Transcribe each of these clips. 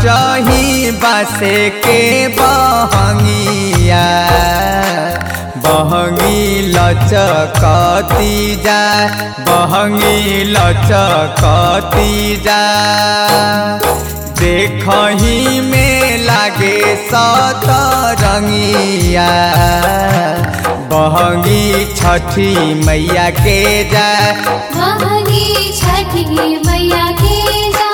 चाही बासे के बहंगिया बहंगी लचकती जा बहंगी लचकती जा देखही में लागे सतरंगिया बहंगी छठी मैया के जा महंगी छठी मैया के जा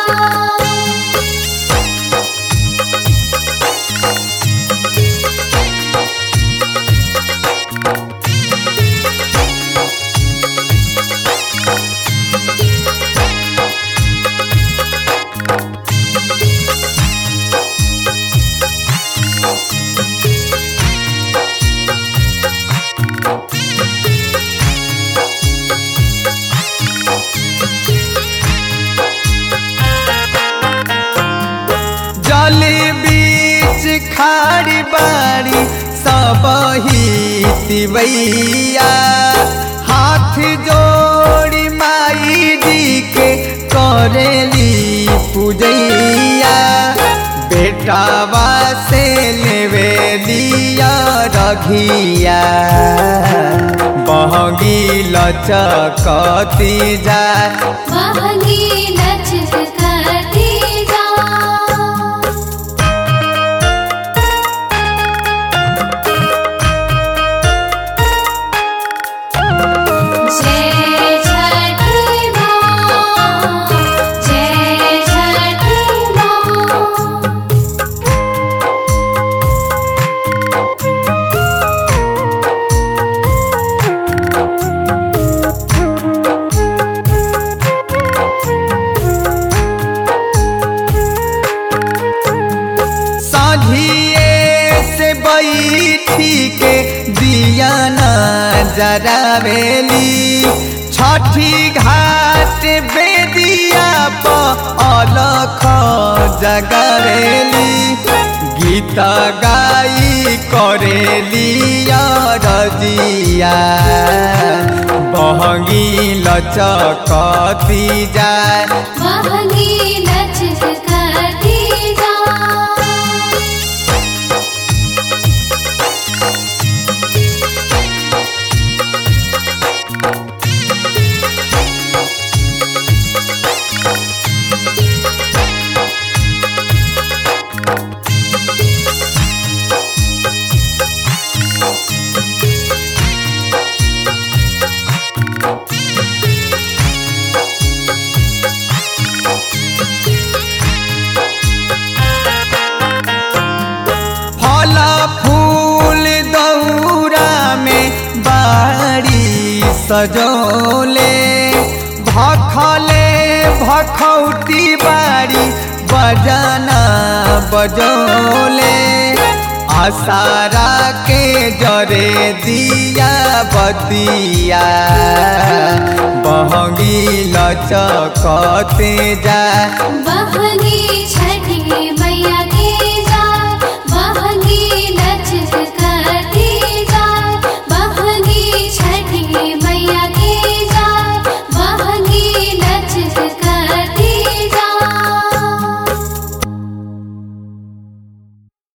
जल बीच खाड़ी बाड़ी सब ही तिवैया हाथ जोड़ी माई जी के करेली पूजैया बेटावा से लेवे लिया रघिया बहगी लचकती जा महंगी लचकती जा जय छठी माँ जय छठी माँ साझिए से बैठी के दिया न जरावेली छठी घाट बेदिया पर अलख जगरेली गीत गाई करेली रजिया बहगी लचकती जाए महंगी लचकती जा फल फूल दौरा में बाड़ी सजोले भखले भखौटी बाड़ी बजाना बजोले आसारा के जरे दिया बतिया बहगी लचकते जा महंगी